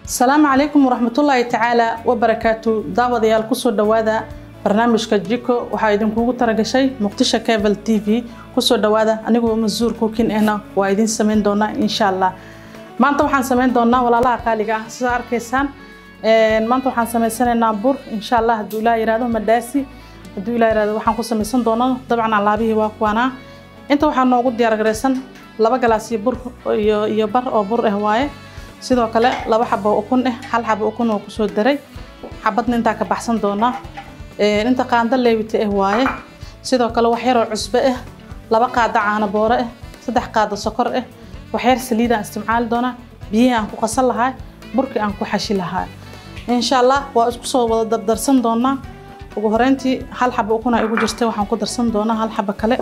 asalaamu calaykum waraxmatullaahi tacaala wabarakaatu daawadayaal kusoo dhowaada barnaamijka jiko waxaa idinkugu talagashay muqdisho cable t v kusoo dhowaada anigoo masuur kukin ahna waa idin samayn doonaa insha allah maanta waxaan samayn doonaa walaalaha qaaliga ah sidaa arkaysaan maanta waxaan samaysanaynaa bur insha allah hadduu ilaa yirahdo madaasi hadduu ilaa yirahdo waxaan ku samaysan doonaa dabcan alaabihii waa kuwanaa inta waxaa noogu diyaargaraysan laba galaas iyo bur iyo iyo bar oo bur ah waaye sidoo kale laba xabo ukun ah hal xabo ukun oo kusoo daray xabadna intaa ka baxsan doonaa inta qaando leewita ah waaye sidoo kale wax yaroo cusbo ah laba qaado caano boore ah saddex qaado sokor ah wax yar saliidaan isticmaali doonaa biyihii aan ku qasan lahaa burkii aan ku xashi lahaa insha allah waa isku soo wada dardarsan doonaa ugu horeyntii hal xabo ukuna igu jirtay waxaan ku darsan doonaa hal xabo kale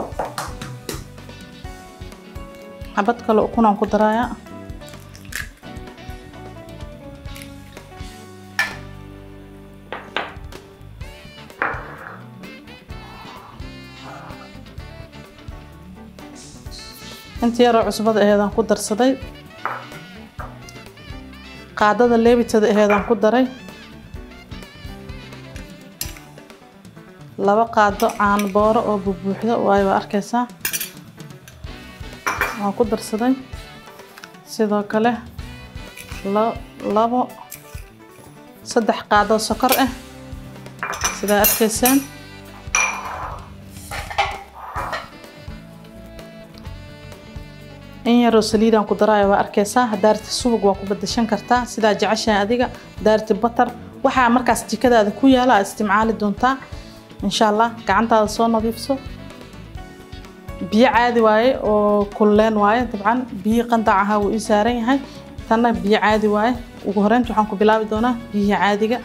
xabad kale ukunaan ku darayaa inta yaroo cusbada aheedaan ku darsaday qaadada leebitada aheedaan ku daray laba qaado caano booro oo bubuuxdo waayo waa arkaysaa waan ku darsaday sidoo kale labo saddex qaadoo sokor ah sidaa arkaysaan in yaroo saliidaan ku daraayo waa arkaysaa hadaarti subag waa ku badashan kartaa sidaa jeceshahay adiga hadaarti batar waxaa markaas jikadaada ku yaala aad isticmaali doontaa insha allah gacantaada soo nadiifso biyo caadi waaye oo kulleen waaye dabcan biyihii qandac ahaa wuu ii saaran yahay tanna biyo caadi waaye ugu horeynta waxaan ku bilaabi doonaa biyihii caadiga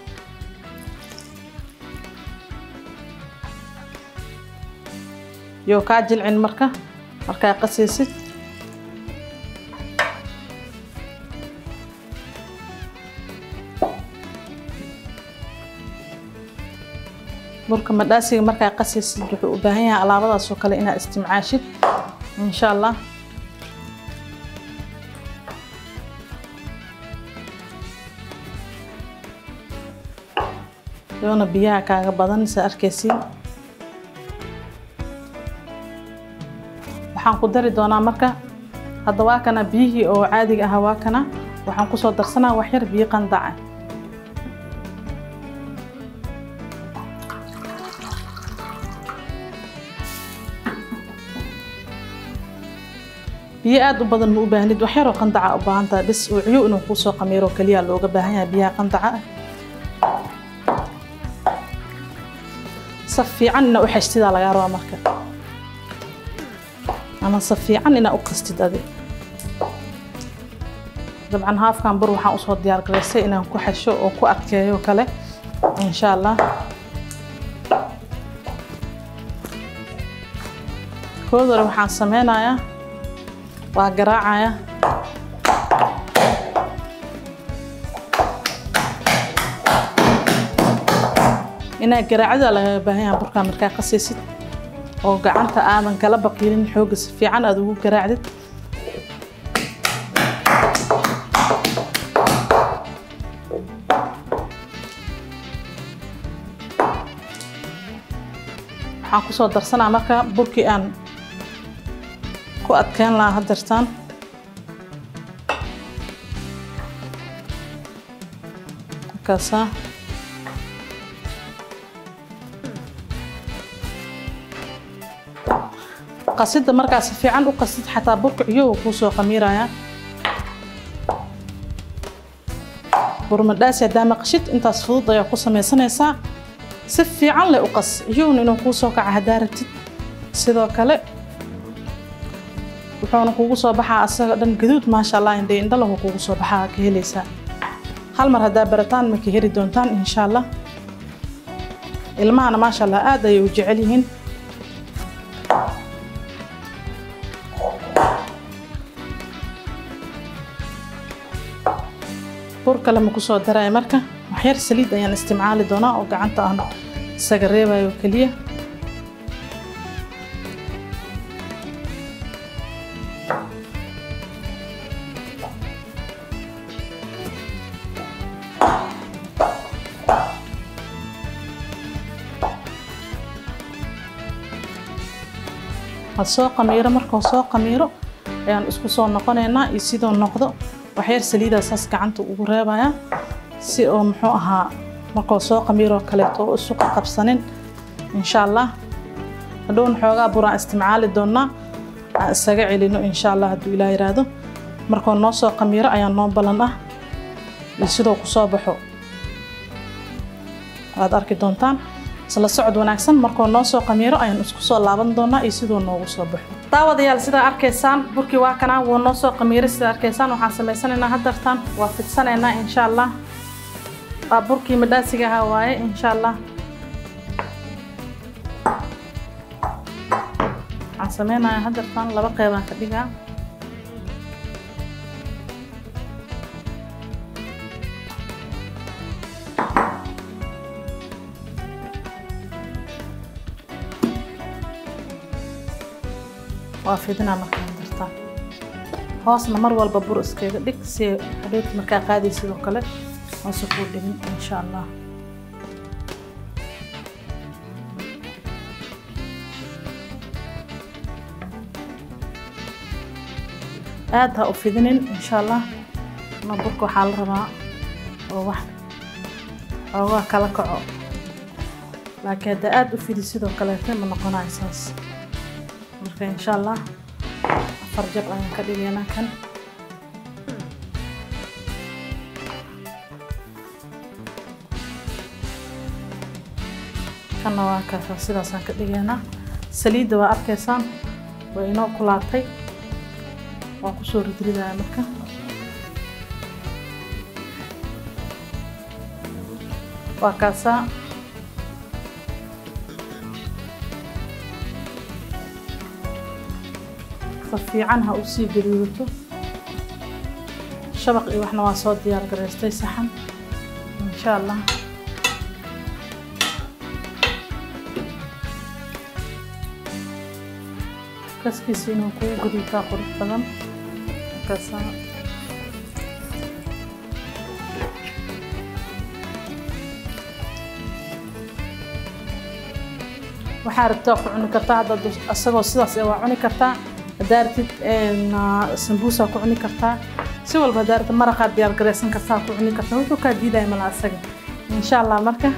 yoo kaa jilcin marka markaa qasaysid burka madhaasiga markaa qasaysid wuxuu u baahan yahay alaabadaas oo kale inaad istimcaashid insha allah yoona biyaha kaaga badan saa arkaysiin waxaan ku dari doonaa marka hadda waa kana biyihii oo caadiga ahaa waa kana waxaan kusoo darsanaa wax yar biyo qandaca biyo aada u badan ma u baahnid wax yaroo qandaca u baahantaha bis uu ciyo inuu kuusoo qamiiro keliya looga baahan yahay biyaha qandaca ah saf fiican inaa u xeshtidaa lagaa rabaa marka ama saf fiican inaa u qastid adi dabcan haafkan bur waxaan usoo diyaar garaysay inaan ku xesho oo ku adkeeyo kale insha allah koodore waxaan sameynayaa waa garaacaya inaa garaacada lagaga baahan yaha burkaa markaa qasaysid oo gacanta aadan kala baqiilin xoogga si fiican aada ugu garaacdid waxaan kusoo darsanaa marka burkii aan ku adkeyn lahaa hadeertaan markaasaa qasidda markaas si fiican u qasid xataa burka ciyowa kuu soo qamiiraya burmadhaasi haddaa maqashid intaas fudud ayaa ku samaysanaysaa si fiican leh u qas ciyowna inuu kuu soo kaca haddaa rabtid sidoo kale wuxuuna kugu soo baxaa asaga dhan gaduud maasha allah indhe indhalahu kugu soo baxaa ka helaysaa hal mar haddaa barataan ma ka heli doontaan insha allah ilmahana maasha allah aad ayay u jecel yihiin bur kale ma kusoo daraya marka waxyar saliid ayaan isticmaali doonaa oo gacanta aan isaga reebayo keliya had soo qamiiro markuu soo qamiiro ayaan isku soo noqonaynaa iyo sidoo noqdo waxyar saliidaa saas gacanta ugu reebayaa si oo muxuu ahaa markuu soo qamiiroo kaleeto oo isu qabsanin insha allah hadhowna xoogaa buraan isticmaali doonaa aan isaga celino insha allah hadduu ilaa yiraahdo markuu noo soo qamiiro ayaa noo balan ah iyo sidoo kusoo baxo waad arki doontaan isla socod wanaagsan markuu noo soo qamiiro ayaan isku soo laaban doonaa iyo siduu noogu soo baxo daawadayaal sidaa arkaysaan burkii waa kanaa wuu noo soo qamiiray sidaa arkaysaan waxaan samaysanaynaa haddartaan waa fidsanaynaa insha allah waa burkii madhaasiga ahaa waaye insha allah waxaan sameynayaa haddartaan laba qeybaan ka dhigaa waa fidinaa markaa dartaa hoosna mar walba bur iskaga dhig si hadhowti markaa qaaday sidoo kale hoose kuu dhigin insha allah aad ha u fidinin insha allah ma burka waxaa la rabaa oo wax xoogaa kala kaco laakiin hadda aad u fidi sidoo kaleete ma noqonayo saas marka insha allah afar jab ayaan ka dhigaynaa kan kanna waa kaasa sidaasaan ka dhigaynaa saliidda waa arkaysaan waa inoo kulaatay waan kusoo ridridaya marka waa kaasaa fiican ha u sii gaduudato shabaq iyo waxna waa soo diyaar garaystay saxan insha allah kaskiisa inuu kugu gaduutaa qurux badan markaasa waxaa rabtaa ku cuni kartaa hadda asagoo sidaas waa cuni kartaa haddaa rabtid sambuusaa ku cuni kartaa si walba haddaa rabtid maraqaad diyaar garaysan kartaa ku cuni kartaa wuxuu kaa diidaya mala asaga insha allah marka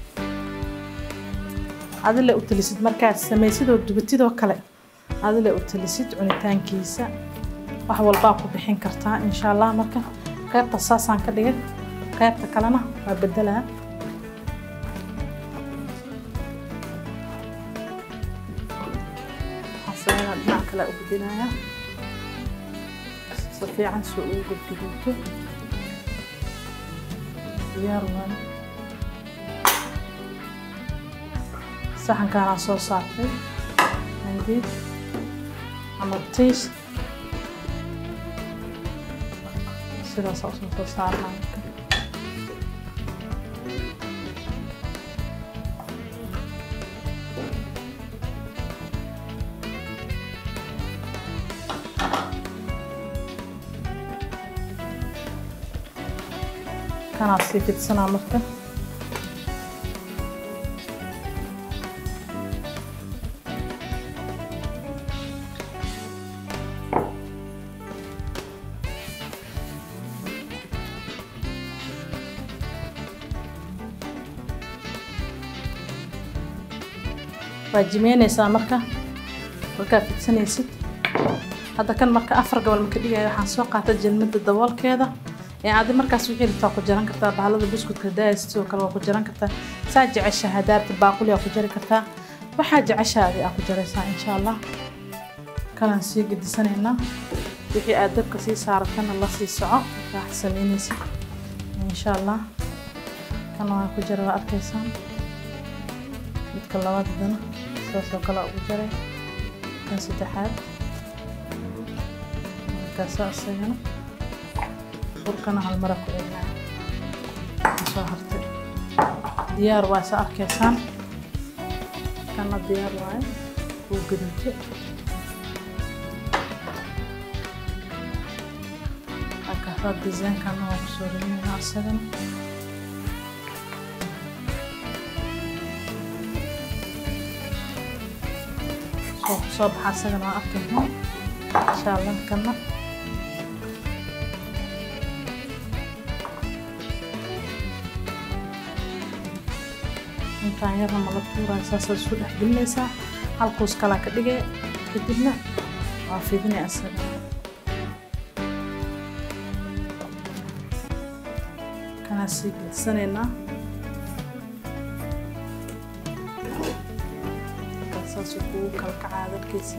adile u talisid markaad samaysidoo dubatidoo kale adile u talisid cunitaankiisa wax walbaa ku bixin kartaa insha allah marka qaybta saasaan ka dhigay qaybta kalena waa bedelaa dhinac kale u gudinaya si fiican soo ugu gudguduuto diyaar waaye saxankaanaa soo saartay mandiid ama tiis sidaasaa usoo soo saarnaa marka kanaa sii fidsanaa marka waa jimeynaysaa marka markaad fidsanaysid hadda kan marka afar gobol marka dhigaya waxaan soo qaata jalmada daboolkeeda adi markaas wixii rabtaa ku jaran kartaa bahalada buskudka daaya sidoo kale waa ku jaran kartaa saa jecesha hadaarta baaquli aa ku jari kartaa waxaa jeceshaadi aa ku jaraysaa insha allah kalaan sii gedisanaynaa wixii aad dabka sii saaratana la sii soco markaa samaynaysid insha allah kana waa ku jara waa arkaysaan midka labaadadana sidaasoo kale ugu jaray kan saddexaad markaasa isagana burkana hal mara ku celinaya soo hartay diyaar waa sa arkaysaan kana diyaar waaye wuu gaduute markaasaa disaynkana waa kusoo riminayna isagana oo kusoo baxa isagana waa arkayno insha allah kana intaan yarna mala tuuraya saasaad isku dhex gelinaysaa halkuus kalaa ka dhigay kadibna waa fidinaya isaga kanaa sii gedsanaynaa saasuu kugu kala kacaa darkiisa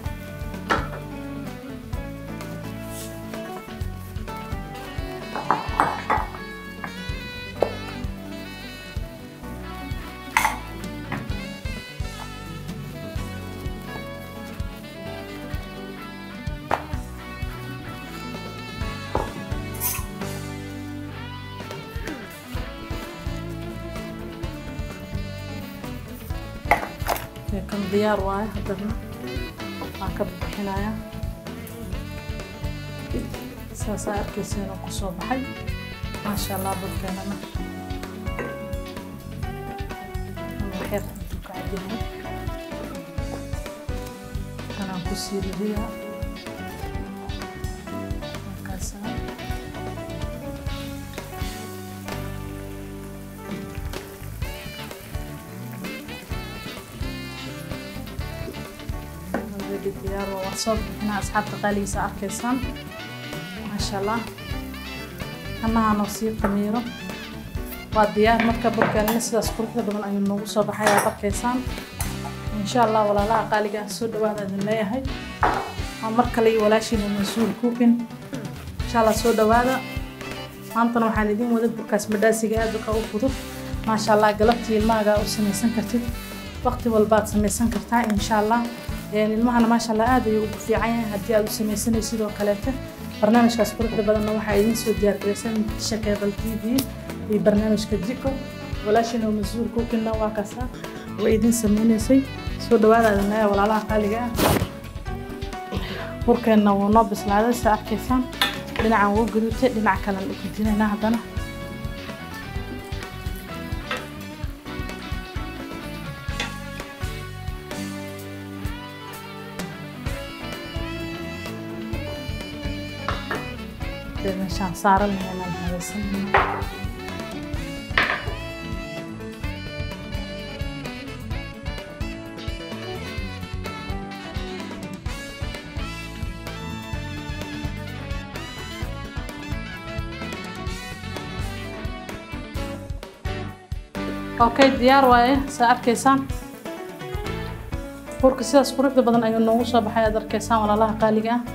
kan diyaar waayo haddana waan ka bixinaya saasaa arkayseena kusoo baxay maasha allah burkeenana waxyar intuu ka cadyahay kanaan kusii ridiyaa markaasaa diyaar waa waan soo bixinaa asxaabta qaaligiisa arkaysaan maasha allah hanahanoo sii qamiiro waa diyaar marka burkeenana sidaas quruxda badan ayuu noogu soo baxay aad arkaysaan insha allah walaalaha qaaliga ah soo dhawaada idin leeyahay waa mar kale iyo walaashiina mas-uul cookin insha allah soo dhawaada maantana waxaan idin wada burkaas madhaasiga aad uka u fudud maasha allah galabtii ilmahaaga u samaysan kartid waqti walbaad samaysan kartaa insha allah ilmahana maasha allah aad ayuu ugu fiican yahay haddii aad u samaysanay sidoo kaleete barnaamijkaas quruxda badanna waxaa idiin soo diyaargaraysan muqdisho cable t v iyo barnaamijka jiko walaashina mas-uul kukinna waa kaasa way idiin sameynaysay soo dhawaada adinaya walaalaha qaaliga ah burkeenna wuu noo bislaaday sa arkaysaan dhinacan wuu gaduutay dhinac kalen u gudinaynaa haddana meeshaan saaran lahaynaan habaysanayna okay diyaar waaye saa arkaysaan burka sidaas quruxda badan ayuu noogu soo baxay aad arkaysaan walaalaha qaaliga ah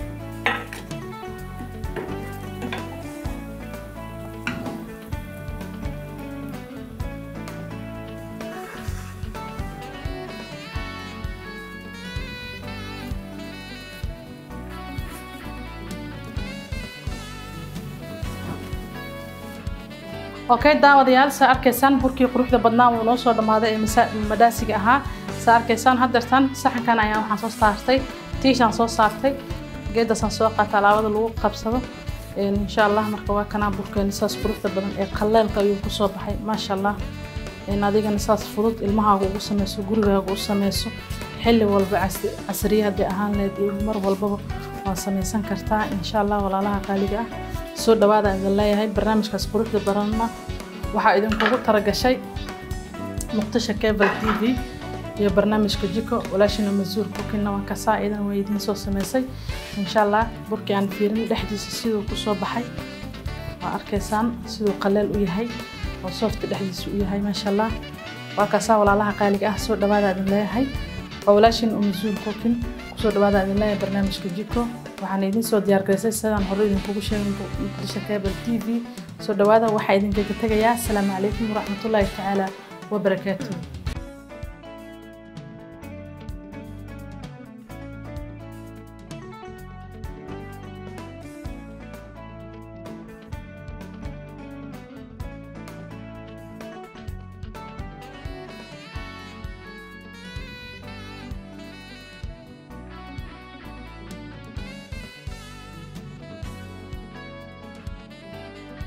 okay daawadayaal saa arkaysaan burkii quruxda badnaa wuu noo soo dhammaaday ee madhaasiga ahaa saa arkaysaan haddeertan saxankan ayaan waxaan soo saartay tiishaan soo saartay geedasaan soo qaata alaabada lagu qabsado insha allah marka waa kanaa burkeeni saas quruxda badan ee qalleelka ayuu kusoo baxay maasha allah adigana saas fudud ilmahaaga ugu sameyso gurigaaga u sameyso xilli walba casriye haddii ahaan leed iyo mar walbaba waa samaysan kartaa insha allah walaalaha qaaliga ah soo dhawaada idin leeyahay barnaamijkaas quruxda badanna waxaa idinkugu talagashay muqdisho cable t v iyo barnaamijka jiko walaashina masuur burkina waa kasaa idan way idiin soo samaysay insha allah burkii aan fiirin dhexdiisa siduu kusoo baxay waa arkaysaan siduu qaleel u yahay oo soofta dhexdiisa u yahay maasha allah waa kasaa walaalaha qaaliga ah soo dhawaada idin leeyahay waa walaashin masuur burkin kusoo dhawaada idin leeyahay barnaamijka jiko waxaan idin soo diyaargarisay sidaan hore idinkugu sheegay muqdisho cable t v soo dhawaada waxaa idinkaga tegayaa asalaamu calaykum waraxmatullaahi tacaala wabarakaatuh